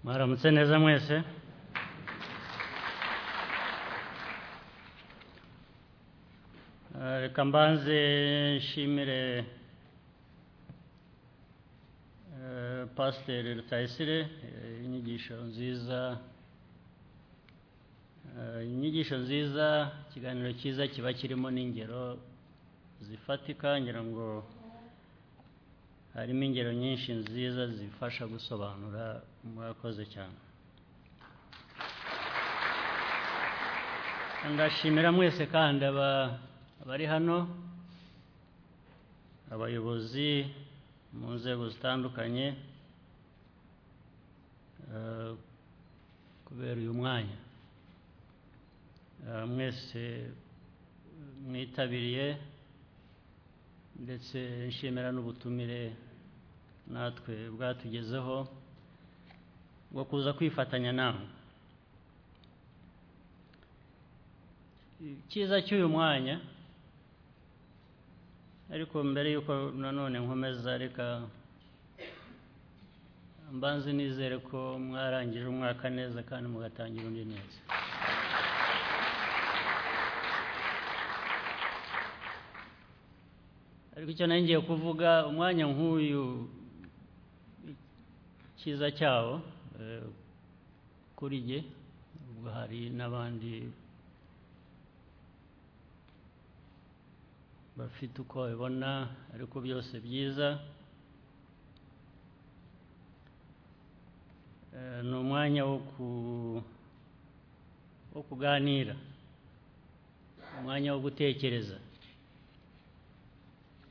Maramıza ne zaman yese? Eh, Kambanze şimire eh, pastere rutayisire eh, inyigisho nziza Eh, inyigisho nziza ikiganiro cyiza kiba kirimo n'ingero zifatika ngira ngo harimo ingero nyinshi nziza zifasha gusobanura mwakoze cyane ndashimira mwese kandi aba- abari hano abayobozi mu nzego zitandukanye eh, kubera uyu mwanya Eh, mwese mwitabiriye ndetse nshimira n'ubutumire natwe bwatugezeho bwo kuza kwifatanya namwe icyiza cy'uyu mwanya ariko mbere y'uko nanone nkomeza reka mbanze nizere ko mwarangije umwaka neza kandi mugatangira undi neza ariko icyo nari ngiye kuvuga umwanya nk'uyu cyiza cyawo eh, kuri jye ubwo hari n'abandi bafite uko babibona ariko byose byiza Eh, ni umwanya wo ku- wo kuganira umwanya wo gutekereza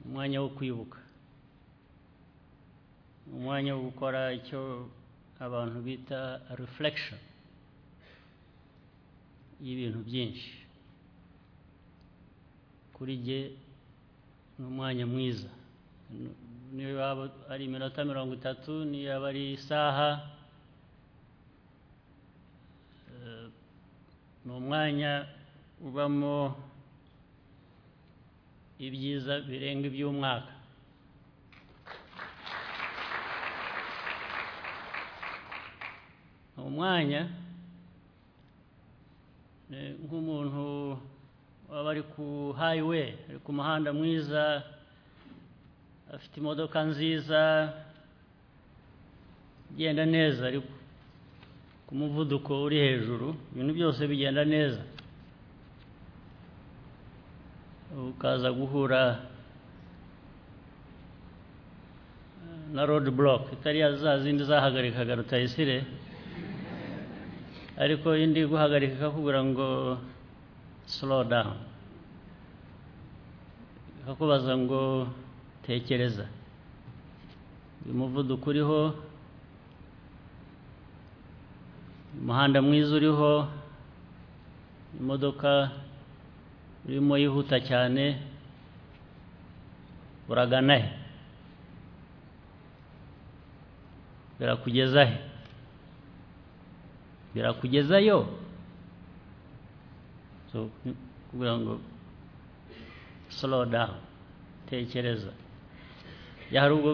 umwanya wo kwibuka umwanya wo gukora icyo abantu bita reflection y'ibintu byinshi kuri jye ni umwanya mwiza N- niyo yaba ari iminota mirongo itatu niyo yaba ari isaha eh, ni umwanya ubamo ibyiza birenga iby'umwaka ni umwanya ni nk'umuntu waba ari ku highway ari ku muhanda mwiza afite imodoka nziza igenda neza ariko ku muvuduko uri hejuru ibintu byose bigenda neza ukaza guhura na road block itari ya za zindi zahagarikaga rutayisire ariko indi iguhagarika ikakubwira ngo slow down ikakubaza ngo tekereza uyu muvuduko uriho umuhanda mwiza uriho imodoka urimo yihuta cyane uragana he birakugeza he birakugezayo so ni- kugira ngo slow down tekereza ya hari ubwo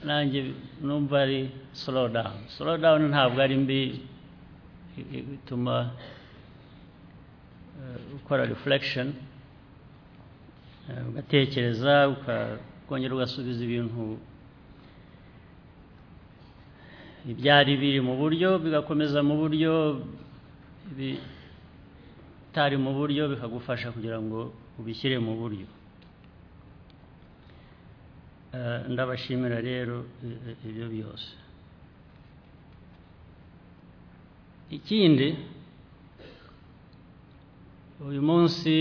nanjye numva ari slow down slow down ntabwo ari mbi i- i- ituma eh, gukora reflection eh, ugatekereza uka- ukongera ugasubiza ibintu ibyari biri mu buryo bigakomeza mu buryo bitari mu buryo bikagufasha kugira ngo ubishyire mu buryo Eh, ndabashimira rero eh, eh, ibyo byose ikindi uyu munsi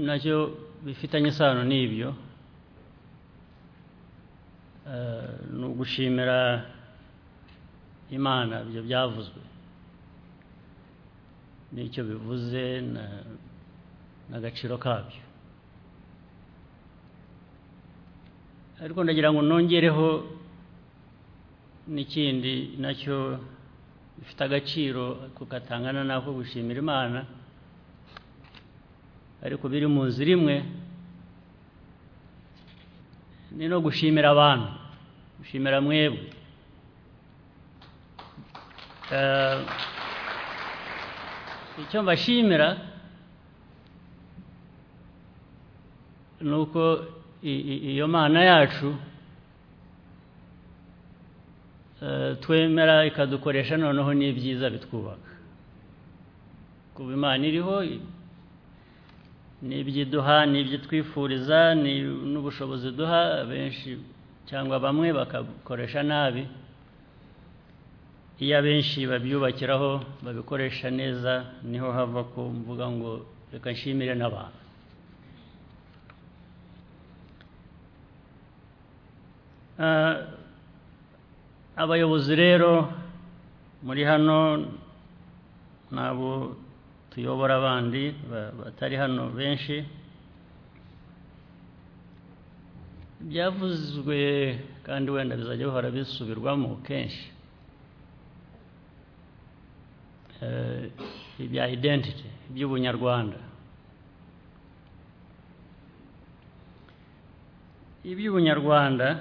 nacyo bifitanye isano n'ibyo Eh, ni ugushimira imana ibyo byavuzwe n'icyo bivuze na- n'agaciro kabyo ariko ndagira ngo nongereho n'ikindi nacyo bifite agaciro ariko katangana n'ako gushimira imana ariko biri mu nzira imwe ni no gushimira abantu gushimira mwebwe Eh, icyo mbashimira ni uko i- i- iyo mana yacu eh, twemera ikadukoresha noneho n'ibyiza bitwubaka kuba imana iriho i- n'ibyo iduha n'ibyo twifuriza ni- n'ubushobozi iduha benshi cyangwa bamwe bakabukoresha nabi iyo abenshi babyubakiraho babikoresha neza niho hava ku mvuga ngo reka nshimire n'abantu Ah, abayobozi rero muri hano n'abo tuyobora abandi ba- batari hano benshi byavuzwe kandi wenda bizajya bihora bisubirwamo kenshi eh, ibya identity iby'ubunyarwanda iby'ubunyarwanda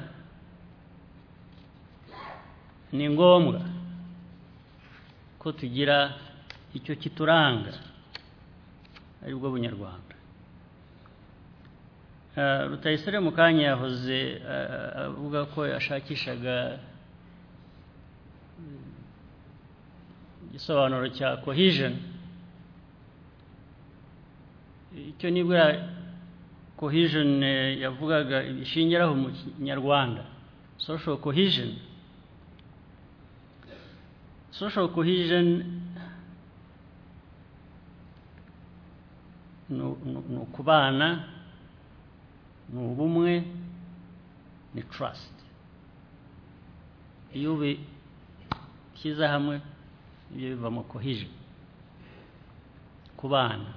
ni ngombwa ko tugira icyo kituranga aribwo bunyarwanda Eh, rutayisire mu kanya yahoze eh, avuga ko yashakishaga igisobanuro cya cohesion icyo nibwo cohesion eh, yavugaga ishingiraho mu kinyarwanda social cohesion social cohesion ni u- ni u- ni ukubana ni ubumwe ni trust iyo ubishyize hamwe ibyo bivamo cohesion kubana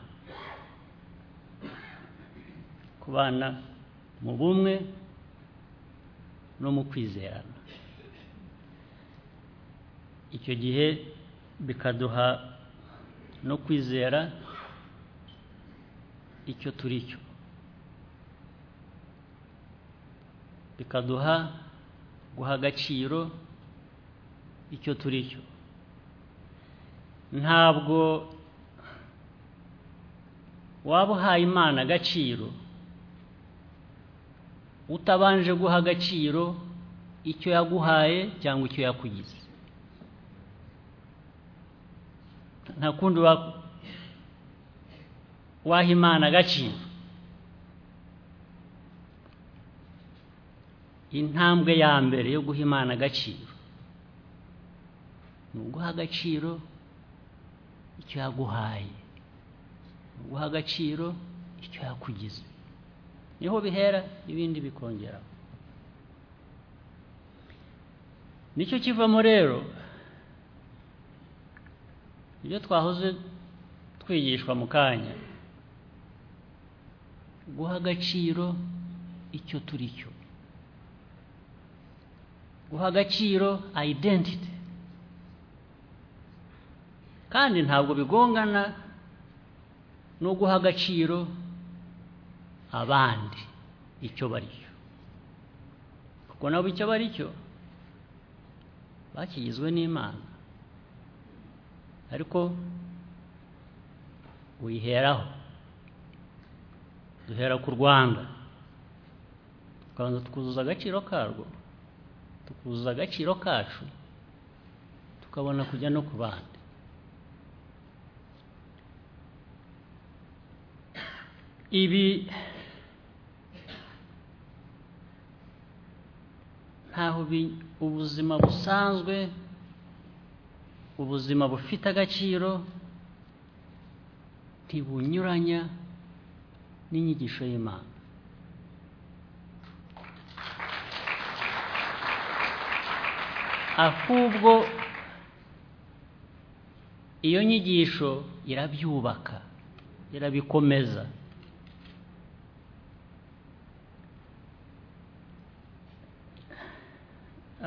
kubana mu bumwe no mu kwizerana icyo gihe bikaduha no kwizera icyo turi cyo bikaduha guha agaciro icyo turi cyo ntabwo waba uhaye imana agaciro utabanje guha agaciro icyo yaguhaye cyangwa icyo yakugize nta kundi wa- waha imana agaciro intambwe ya mbere yo guha imana agaciro ni uguha agaciro icyo yaguhaye uguha agaciro icyo yakugize niho bihera ibindi bikongeraho nicyo kivamo rero ibyo twahoze twigishwa mu kanya guha agaciro icyo turi cyo guha agaciro identity kandi ntabwo bigongana no guha agaciro abandi icyo bari cyo kuko nabo icyo bari cyo bakigizwe n'imana ariko uyiheraho duhera ku rwanda tukabanza tukuzuza agaciro karwo tukuzuza agaciro kacu tukabona kujya no ku bandi ibi ntaho bi- ubuzima busanzwe ubuzima bufite agaciro ntibunyuranya n'inyigisho y'imana ahubwo iyo nyigisho irabyubaka irabikomeza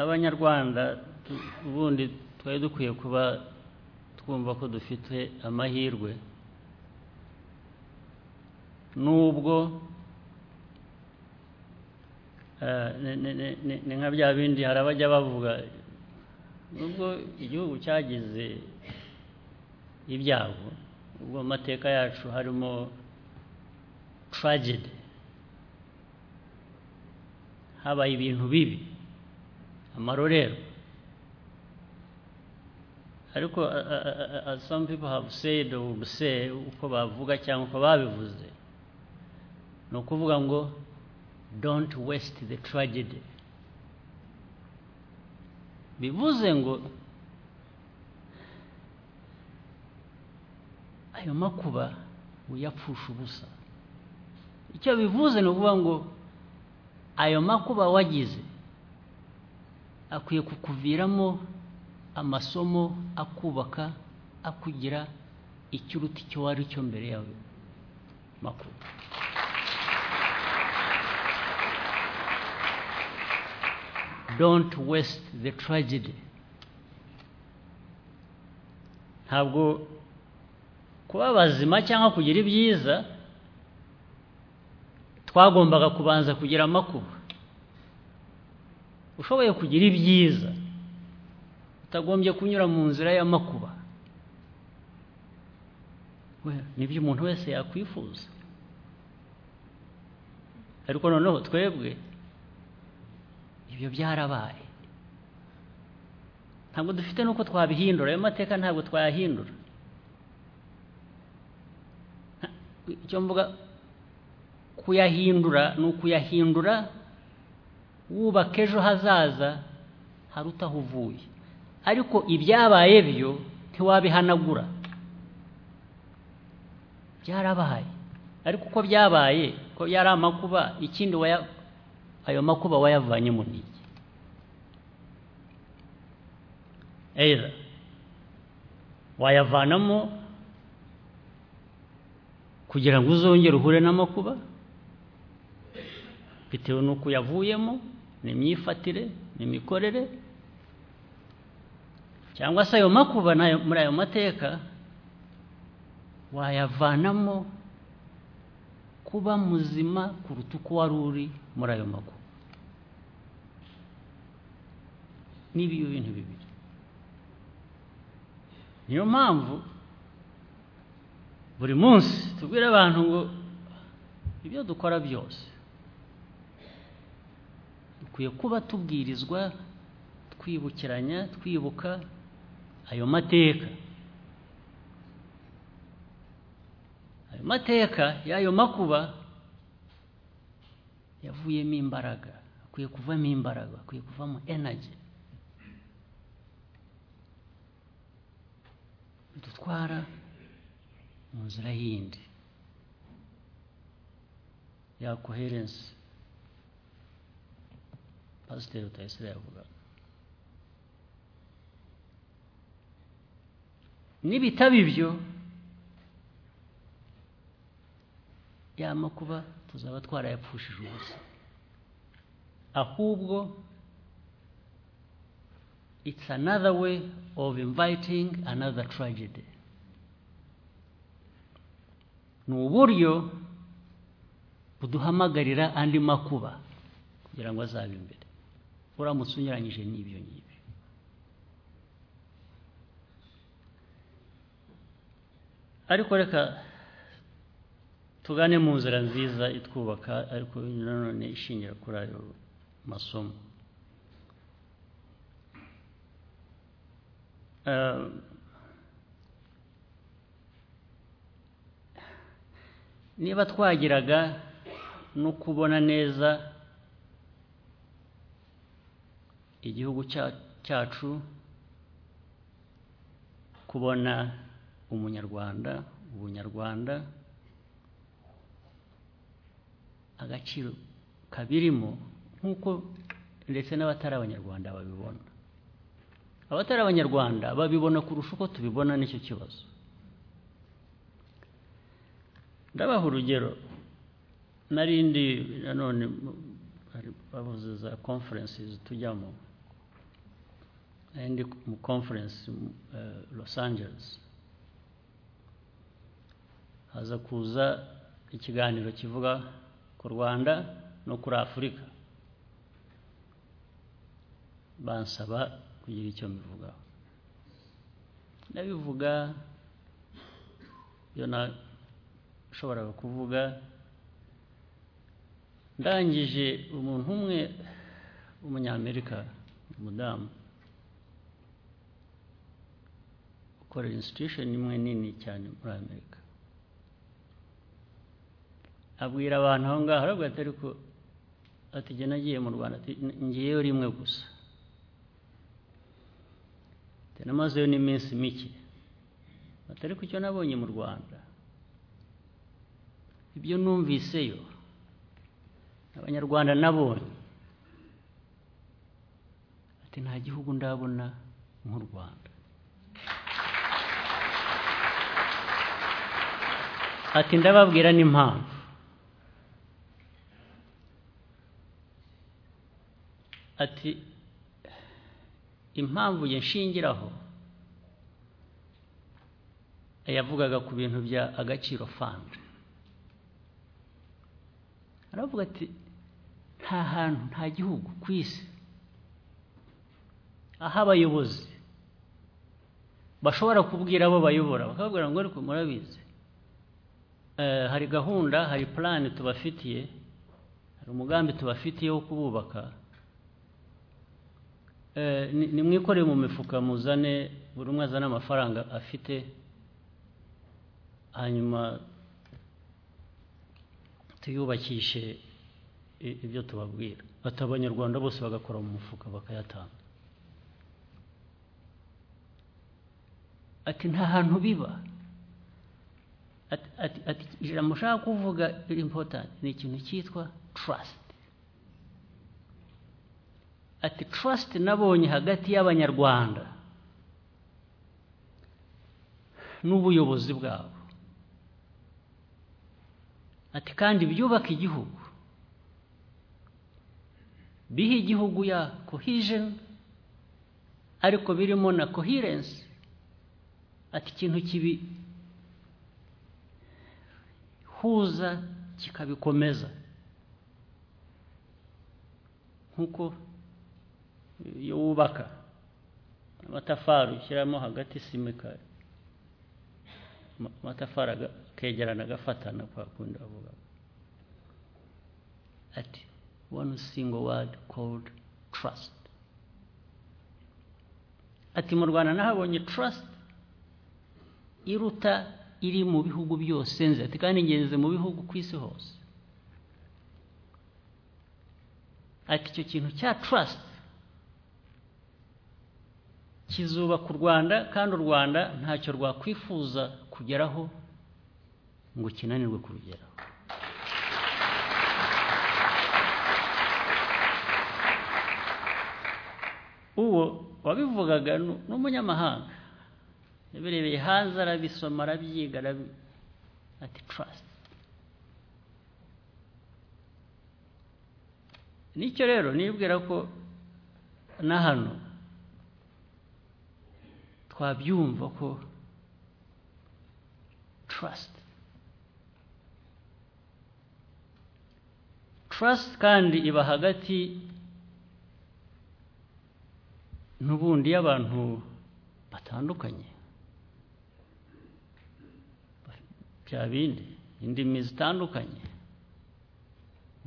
abanyarwanda tu- ubundi twari dukwiye kuba twumva ko dufite amahirwe nubwo eh, ni- ni- ni- ni- ni nka bya bindi hari abajya bavuga nubwo igihugu cyagize ibyago ubwo mu mateka yacu harimo tragedy habaye ibintu bibi amarorerwa ariko uh, uh, uh, as some people have said or would say uko bavuga cyangwa uko babivuze ni ukuvuga ngo don't waste the tragedy bivuze ngo ayo makuba uyapfusha ubusa icyo bivuze ni ukuvuga ngo ayo makuba wagize akwiye kukuviramo amasomo akubaka akugira icyo uruta icyo wari cyo mbere yawe makuru don't waste the tragedy ntabwo kuba abazima cyangwa kugira ibyiza twagombaga kubanza kugira amakuba ushoboye kugira ibyiza utagombye kunyura mu nzira y'amakuba nibyo umuntu wese yakwifuza ariko noneho twebwe ibyo byarabaye ntabwo dufite n'uko twabihindura ayo mateka ntabwo twayahindura icyo mvuga kuyahindura ni ukuyahindura wubaka ejo hazaza hari utaho uvuye ariko ibyabaye byo ntiwabihanagura byarabaye ariko uko byabaye ko yari amakuba ikindi waya ayo makuba wayavanye mu niki eira wayavanamo kugira ngo uzongere uhure n'amakuba bitewe n'uko yavuyemo ni imyifatire ni imikorere cyangwa se ayo makuba muri ayo mateka wayavanamo kuba muzima kuruta uko wari uri muri ayo mago n'ibi bintu bibiri niyo mpamvu buri munsi tubwira abantu ngo ibyo dukora byose dukwiye kuba tubwirizwa twibukiranya twibuka ayo mateka mateka y'ayo makuba yavuyemo imbaraga akwiye kuvamo imbaraga akwiye kuvamo energy bidutwara mu nzira yindi ya coherence pasiteri utayisire yavuga nibitaba ibyo ya makuba tuzaba twarayapfushije ubusa ahubwo it's another way of inviting another tragedy ni uburyo buduhamagarira andi makuba kugira ngo azabe imbere uramutse unyuranyije n'ibyo ngibyo ariko reka tugane mu nzira nziza itwubaka ariko nanone ishingira kuri ayo masomo niba twagiraga no kubona neza igihugu cyacu kubona umunyarwanda ubunyarwanda agaciro kabirimo nk'uko ndetse n'abatari abanyarwanda babibona abatari abanyarwanda babibona kurusha uko tubibona n'icyo kibazo ndabaha urugero narindi nanone bavuze za conferences tujyamo narindi mu conference los angeles haza kuza ikiganiro kivuga ku rwanda no kuri afurika bansaba kugira icyo mbivugaho ndabivuga ibyo nashoboraga kuvuga ndangije umuntu umwe w'umunyamerika umudamu ukorera institution imwe nini cyane muri amerika abwira abantu aho ngaho arabwira ati ariko ati jye nagiye mu rwanda ati ngiyeyo rimwe gusa ati namazeyo n'iminsi mike ati ariko icyo nabonye mu rwanda ibyo numviseyo abanyarwanda nabonye ati nta gihugu ndabona nk'u rwanda ati ndababwira n'impamvu ati impamvu yashingiraho yavugaga ku bintu bya agaciro fandi aravuga ati nta hantu nta gihugu ku isi aho abayobozi bashobora kubwira abo bayobora bakababwira ngo ariko murabizi hari gahunda hari purani tubafitiye hari umugambi tubafitiye wo kububaka nimwikoreye mu mifuka muzane buri umwe azane amafaranga afite hanyuma tuyubakishe ibyo tubabwira bati abanyarwanda bose bagakora mu mufuka bakayatanga ati nta hantu biba ati ijambo ushaka kuvuga impotanti ni ikintu cyitwa trusiti ati trust nabonye hagati y'abanyarwanda n'ubuyobozi bwabo ati kandi byubaka igihugu biha igihugu ya cohesion ariko birimo na coherence ati ikintu kibihuza kikabikomeza nk'uko iyo wubaka amatafari ushyiramo hagati sima ikari amatafari akegerana agafatana kwa kundi avuga ati one single word called trust ati mu rwanda nahabonye trust iruta iri mu bihugu byose nzi ati kandi ngenzi mu bihugu ku isi hose ati icyo kintu cya trust kizubaka u rwanda kandi u rwanda ntacyo rwakwifuza kugeraho ngo kinanirwe kurugeraho uwo wabivugaga ni umunyamahanga yabirebeye hanze arabisoma arabyiga ati trust nicyo rero nibwira ko na hano twabyumva ko trust trust kandi iba hagati n'ubundi y'abantu batandukanye bya bindi indimi zitandukanye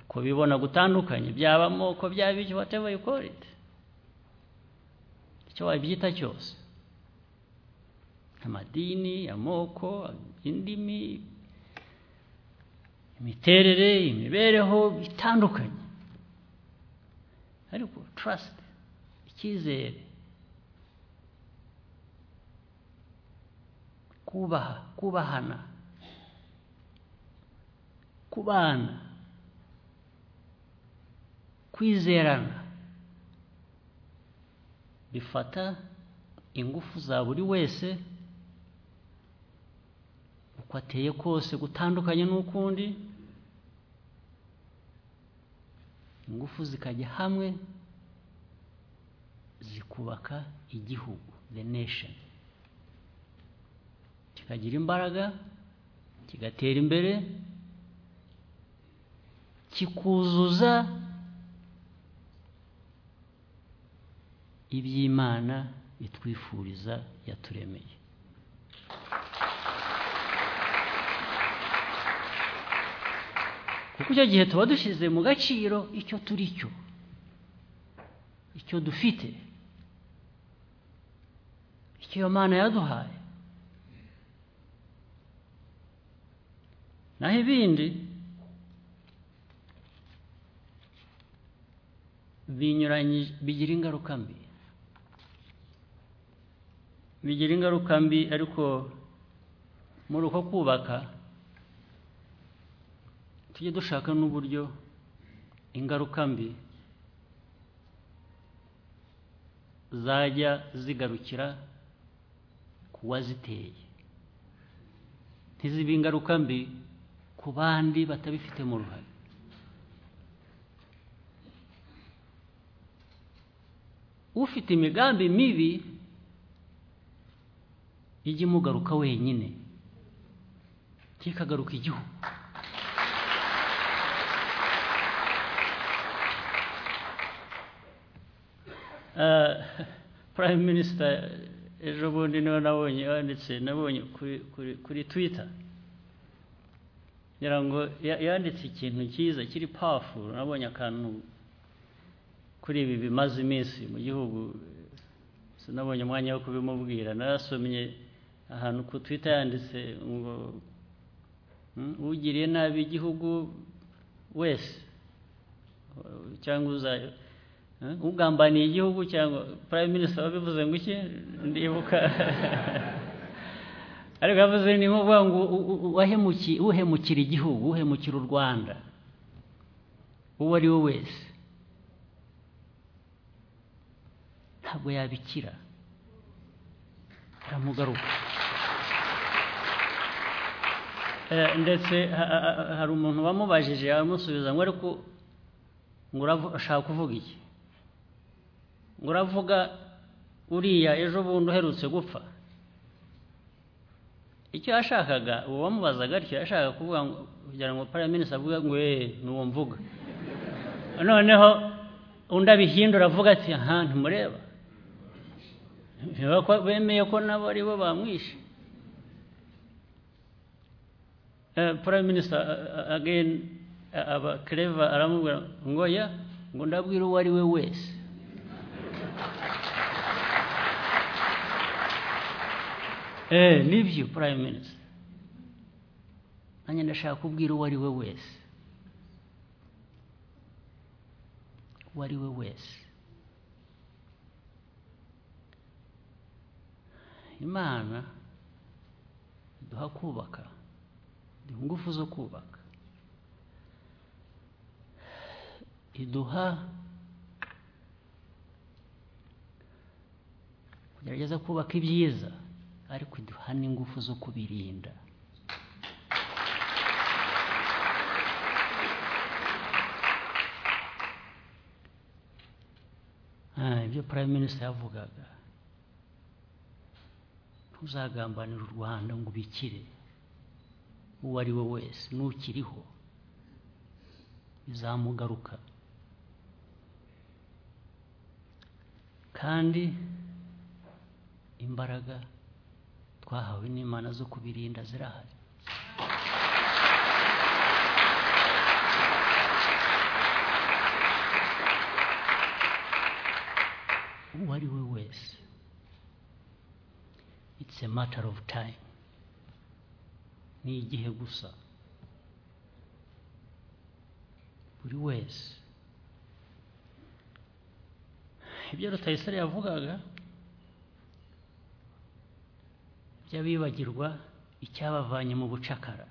uko bibona gutandukanye byaba amoko byaba icyo whatever you call it icyo wabyita cyose amadini amoko indimi imiterere imibereho bitandukanye ariko trust icyizere kubaha kubahana kubana kwizerana bifata ingufu za buri wese ateye kose gutandukanye n'ukundi ingufu zikajya hamwe zikubaka igihugu the nation kikagira imbaraga kigatera imbere kikuzuza iby'imana itwifuriza yaturemeye kuko icyo gihe tuba dushyize mu gaciro icyo turi cyo icyo dufite icyo iyo mana yaduhaye naho ibindi binyuranye bigira ingaruka mbi bigira ingaruka mbi ariko muri uko kubaka tujye dushaka n'uburyo ingaruka mbi zajya zigarukira ku waziteye ntizibe ingaruka mbi ku bandi batabifitemo uruhare ufite imigambi mibi ijye imugaruka wenyine ntikagaruka igihugu prime minisita ejo bundi niwe nabonye yanditse nabonye kuri twita ngo yanditse ikintu cyiza kiri pafu nabonye akantu kuri ibi bimaze iminsi mu gihugu sinabonye umwanya wo kubimubwira narasomye ahantu ku twita yanditse ngo ugiriye nabi igihugu wese cyangwa ugambaniye igihugu cyangwa prime minister wabivuze ngo iki ndibuka ariko yavuze ni nk'uvuga ngo uhemukira igihugu uhemukira u rwanda uwo ari we wese ntabwo yabikira aramugaruka ndetse hari umuntu wamubajije amusubiza ngo ariko ngo urashaka kuvuga iki ngo uravuga uriya ejo bundi uherutse gupfa icyo yashakaga uwo wamubazaga atyo yashakaga kuvuga ngo kugira ngo paraminisi avuga ngo eee n'uwo mvuga noneho undi abihindura avuga ati aha ntimureba bemeye ko nabo ari bo bamwishe paraminisi ageni aba kereva aramubwira ngo ya ngo ndabwire uwo ari we wese eee nibyo prime minisita nanjye ndashaka kubwira uwo ari we wese uwo ari we wese imana duha kubaka duha ingufu zo kubaka iduha kugerageza kubaka ibyiza ariko duha n'ingufu zo kubirinda ibyo prime minister yavugaga ntuzagambanira u rwanda ngo ubikire uwo ari we wese nukiriho bizamugaruka kandi imbaraga twahawe n'imana zo kubirinda zirahari uwo ari we wese it's a matter of time ni igihe gusa buri wese ibyo rutayisire yavugaga by'abibagirwa icyabavanye mu bucakara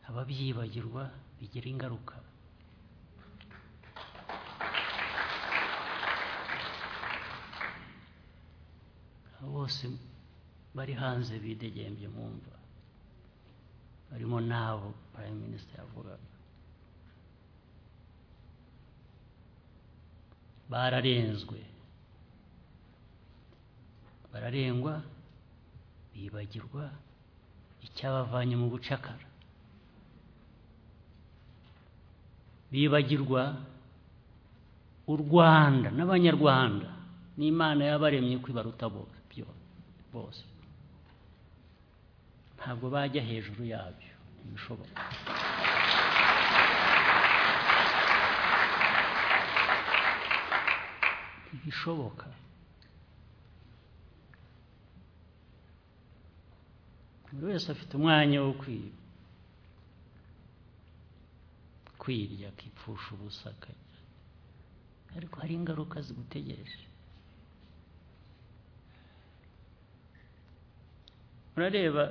ababyibagirwa bigira ingaruka bose bari hanze bidegembye mu mva barimo n'abo prime minister yavugaga bararenzwe bararengwa bibagirwa icyabavanye mu bucakara bibagirwa u rwanda n'abanyarwanda n'imana yabaremye kwibaruta bose byo- bose ntabwo bajya hejuru yabyo ntibishoboka ntibishoboka buri wese afite umwanya wo kwi- kwirya akipfusha ubusa akajya ariko hari ingaruka zigutegereje murareba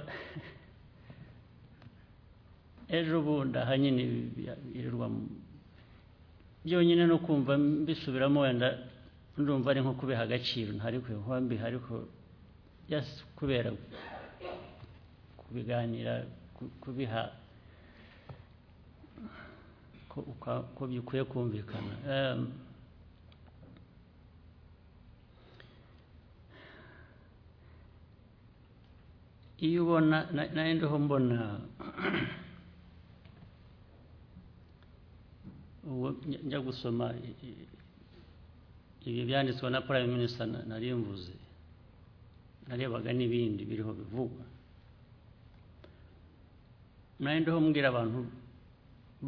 ejo bundi aha nyine ibi bya- birirwa mu- byonyine no kumva mbisubiramo wenda ndumva ari nko kubiha agaciro ntari kubiha mbiha ariko just kubera kubiganira ku- kubiha ko, uka- ko bikwiye kumvikana Em, iyo ubona na- nari ndiho mbona ubwo njya- njya gusoma i- i- ibi byanditswe na prime minister na- nari mvuze narebaga n'ibindi biriho bivugwa nari ndiho mbwira abantu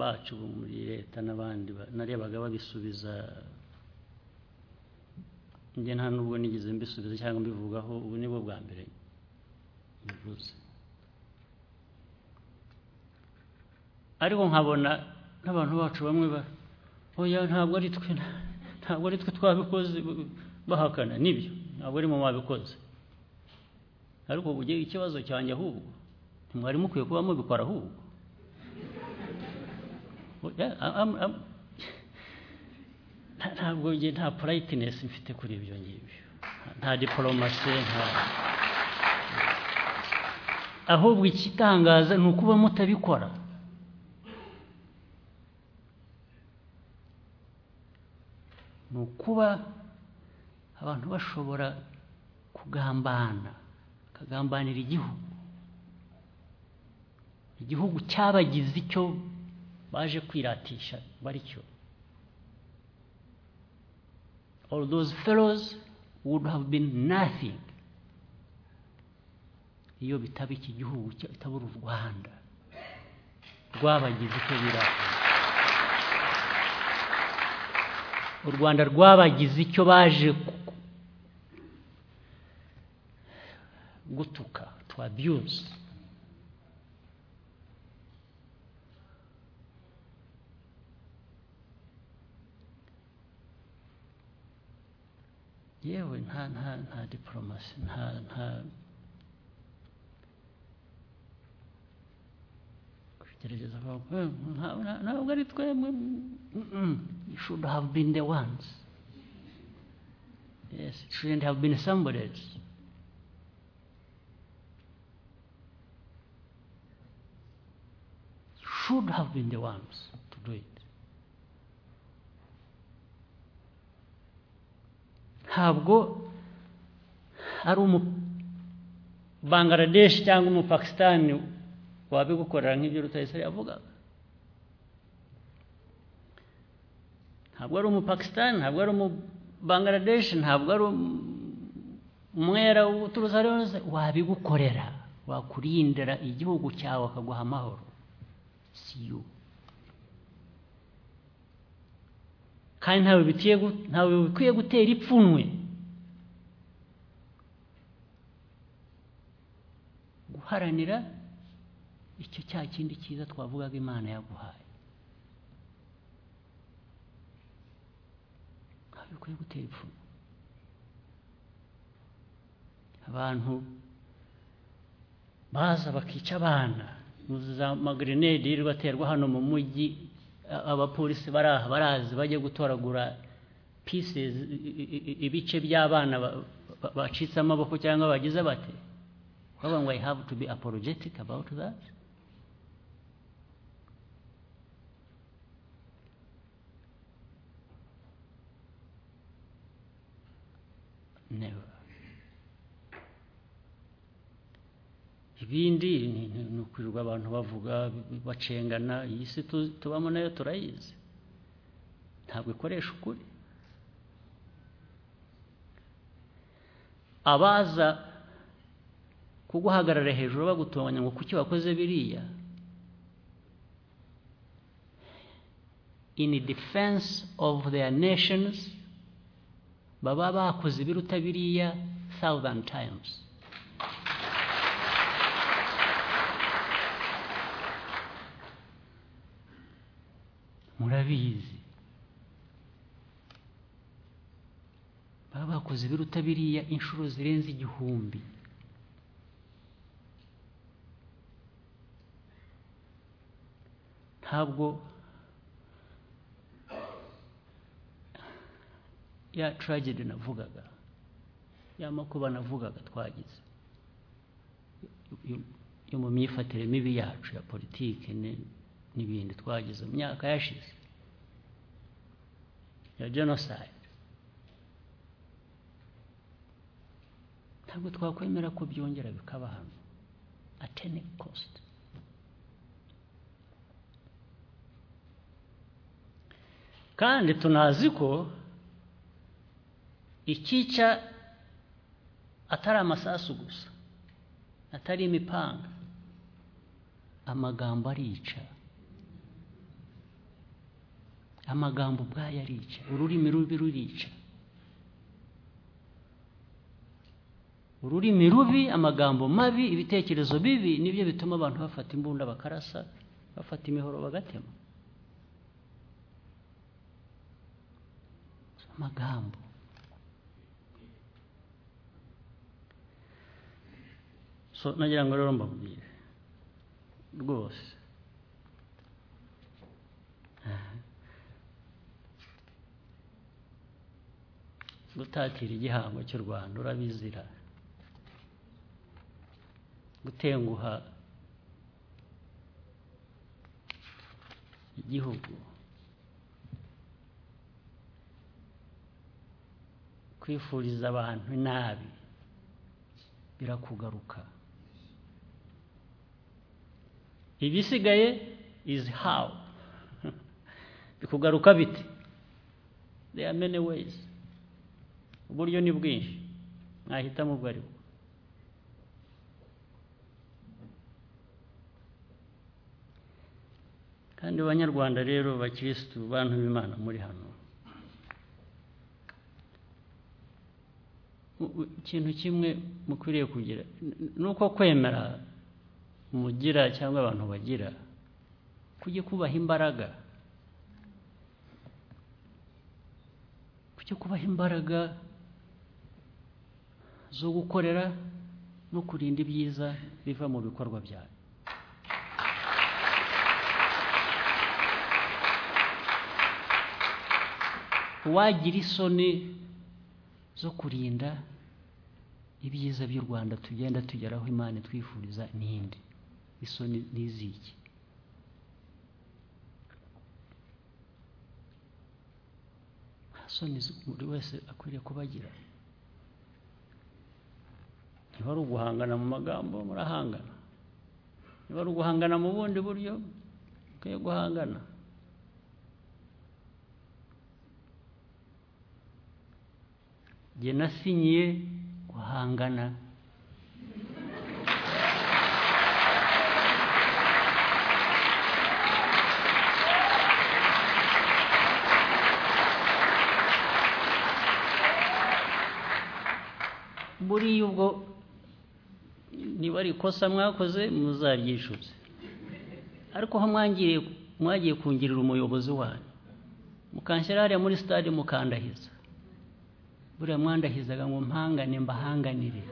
bacu bo muri leta n'abandi ba- narebaga babisubiza njye nta nubwo nigeze mbisubiza cyangwa mbivugaho ubu ni bwo bwa mbere bivuze ariko nkabona n'abantu bacu bamwe ba oya ntabwo ari twe nta- ntabwo ari twe twabikoze b- bahakana nibyo ntabwo ari mu babikoze ariko ubu ujye- ikibazo cyanjye ahubwo ntimwari mukwiye kuba mubikora ahubwo Oya, a- am- am- nta- ntabwo njye nta purayitinesi mfite kuri ibyo ngibyo Nta- nta diporomasi nta ahubwo ikitangaza ni ukuba mutabikora ni ukuba abantu bashobora kugambana bakagambanira igihugu igihugu cyabagize icyo baje kwiratisha baricyo all those fellows would have been nothing iyo bitaba iki gihugu cya- itabura u rwanda rwabagize icyo bira u rwanda rwabagize icyo baje ku- ku- gutuka to abuse yewe nta nta nta diporomasi nta nta gerageza kuvuga, "Eh, nta- nta- ntabwo ari twemwe Mm-mm. you should have been the ones yes it shouldn't have been somebody else You should have been the ones to do it ntabwo ari umu Bangladesh cyangwa umupakisitani wabigukorera nk'ibyo rutayisire yavugaga ntabwo ari umupakisitani ntabwo ari umubangaradeshi ntabwo ari umwera uturutse ari wese wabigukorera wakurindira igihugu cyawe akaguha amahoro si yo kandi ntawe bikwiye gu- ntawe bikwiye gutera ipfunwe guharanira icyo cya kindi cyiza twavugaga imana yaguhaye ntabwo bikwiye gutera ipfunwe abantu baza bakica abana muzi za magrenade yirirwa aterwa hano mu mujyi a- abapolisi bari aha barazi bajya gutoragura pieces i- i- i- ibice by'abana ba- ba- bacitse amaboko cyangwa bagize bate However, we have to be apologetic about that. Never. ibindi ni- ni ni ukwirirwa abantu bavuga bacengana iyi si tu- tubamo nayo turayizi ntabwo ikoresha ukuri abaza kuguhagarara hejuru bagutonganya ngo kuki wakoze biriya in defense of their nations baba bakoze ibiruta biriya thousand times murabizi baba bakoze ibiruta biriya inshuro zirenze igihumbi ntabwo ya tragedy navugaga ya makuba navugaga twagize yo- yo mu myifatire mibi yacu ya politike ni- n'ibindi twagize mu myaka yashize ya genocide ntabwo twakwemera ko byongera bikaba hano at any cost kandi tunazi ko ikica atari amasasu gusa atari imipanga amagambo arica amagambo ubwayo arica ururimi rubi rurica ururimi rubi amagambo mabi ibitekerezo bibi nibyo bituma abantu bafata imbunda bakarasa bafata imihoro bagatema amagambo so nagira ngo rero mbabwire rwose gutatira igihango cy'u rwanda urabizira gutenguha igihugu kwifuriza abantu nabi birakugaruka ibisigaye is how bikugaruka bite there are many ways uburyo ni bwinshi mwahitamo ubwo ari bwo kandi banyarwanda rero bakirisitu bantu b'imana muri hano mu- mu- ikintu kimwe mukwiriye kugira n- ni uko kwemera mugira cyangwa abantu bagira kujya kubaha imbaraga kujya kubaha imbaraga zo gukorera no kurinda ibyiza biva mu bikorwa byayo uwagira isoni zo kurinda ibyiza by'u rwanda tugenda tugeraho imana itwifuriza n'indi isoni n'iziki nta soni zo- buri wese akwiriye kubagira niba ari uguhangana mu magambo murahangana niba ari uguhangana mu bundi buryo mukwiye guhangana njye nasinyiye guhangana buriya ubwo niba ari ikosa mwakoze muzaryishuze ariko aho mwangiriye mwagiye kungirira umuyobozi wanyu mukanshyira hariya muri stade mukandahiza buriya mwandahizaga ngo mpangane mbahanganire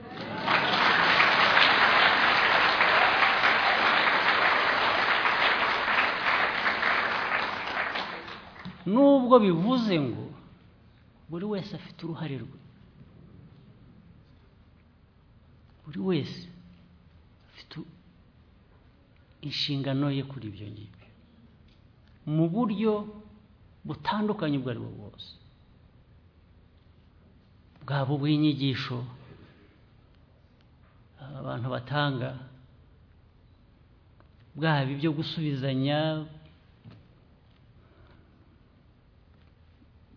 nubwo bivuze ngo buri wese afite uruhare rwe buri wese afite u- inshingano ye kuri ibyo ngibyo mu buryo butandukanye ubwo ari bwo bwose bwaba ubw'inyigisho abantu batanga bwaba ibyo gusubizanya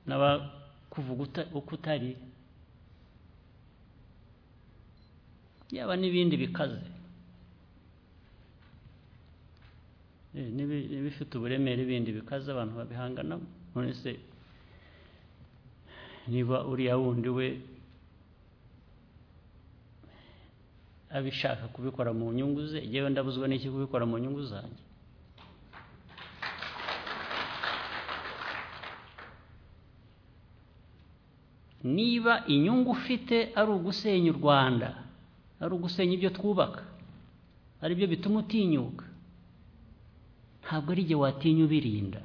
n'abakuvuga uta- uko utari yaba n'ibindi bikaze Eh, n'ibi- n'ibifite uburemere bindi bikaze abantu babihanganamo none se niba uriya wundi we abishaka kubikora mu nyungu ze yewe ndabuzwa n'iki kubikora mu nyungu zanjye niba inyungu ufite ari ugusenya u rwanda ari ugusenya ibyo twubaka ari byo bituma utinyuka ntabwo ari igihe watinya ubirinda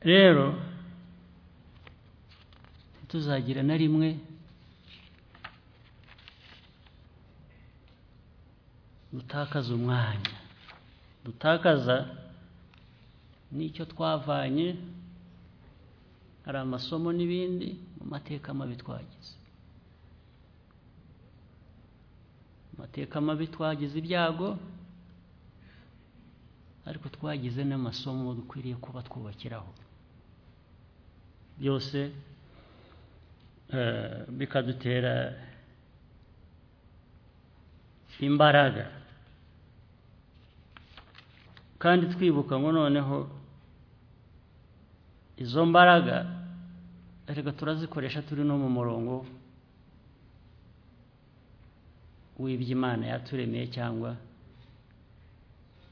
rero ntituzagira na rimwe dutakaza umwanya dutakaza n'icyo twavanye hari amasomo n'ibindi mu mateka mabi twagize amateka mabi twagize ibyago ariko twagize n'amasomo dukwiriye kuba twubakiraho byose eh, bikadutera imbaraga kandi twibuka ngo noneho izo mbaraga reka turazikoresha turi no mu murongo w'ibyo imana yaturemeye cyangwa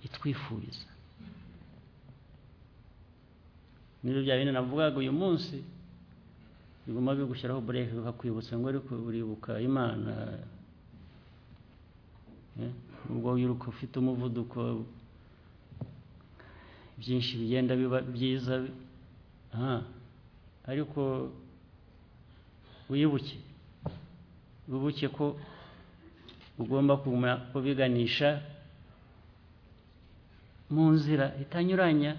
itwifuriza nibyo bya bindi navugaga uyu munsi biguma bigushyiraho bureke bikakwibutsa ngo ariko uribuka imana eh, ubwo wiruka ufite umuvuduko byinshi bigenda biba byiza aha, ariko wibuke wibuke ko ugomba kuguma kubiganisha mu nzira itanyuranya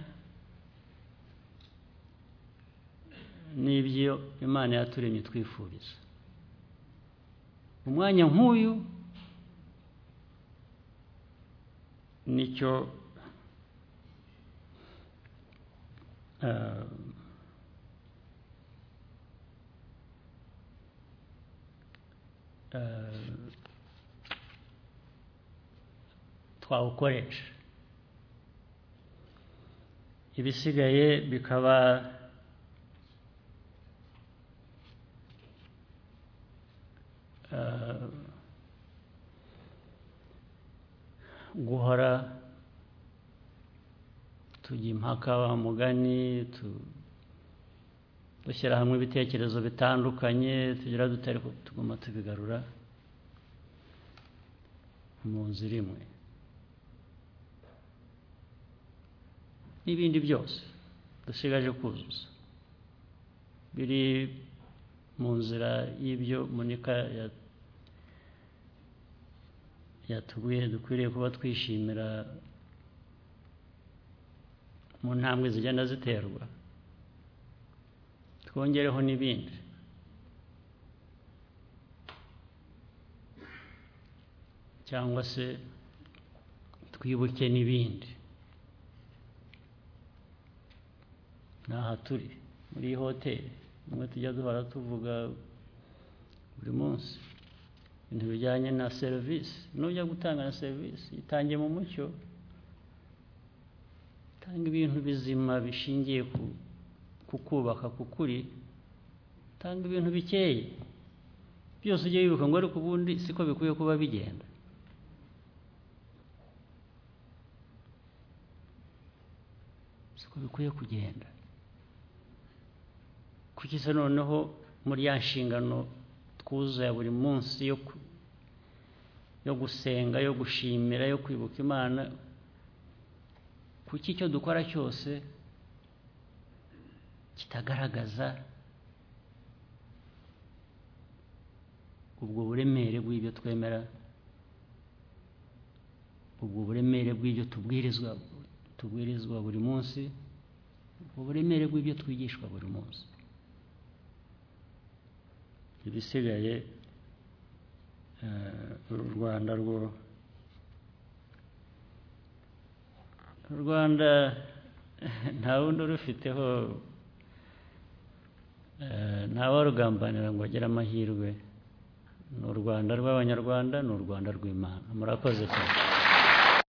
n'ibyo imana yaturemye twifuriza umwanya nk'uyu nicyo eh, eh, twawukoresha ibisigaye bikaba eh, guhora tujya impaka wa mugani tu- dushyira hamwe ibitekerezo bitandukanye tugira dute ariko tuguma tubigarura mu nzira imwe n'ibindi byose dusigaje kuzuza biri mu nzira y'ibyo munika ya- yatubwiye dukwiriye kuba twishimira mu ntambwe zigenda ziterwa twongereho n'ibindi cyangwa se twibuke n'ibindi ni aha turi muri iyi hoteli nimwe tujya duhora tuvuga buri munsi ibintu bijyanye na serivisi nujya gutanga na serivisi itange mu mucyo tanga ibintu bizima bishingiye ku kukubaka kukuri tanga ibintu bikeye byose ujye wibuka ngo ariko ubundi siko bikwiye kuba bigenda siko bikwiye kugenda kuki se noneho muri ya nshingano twuzuye buri munsi yo ku- yo gusenga yo gushimira yo kwibuka imana kuki icyo dukora cyose kitagaragaza ubwo buremere bw'ibyo twemera ubwo buremere bw'ibyo tubwirizwa tubwirizwa buri munsi ubwo buremere bw'ibyo twigishwa buri munsi ibisigaye eh, uru rwanda rwo u rwanda nta wundi urufiteho ntawarugambanira ngo agire amahirwe ni u rwanda rw'abanyarwanda ni u rwanda rw'imana murakoze cyane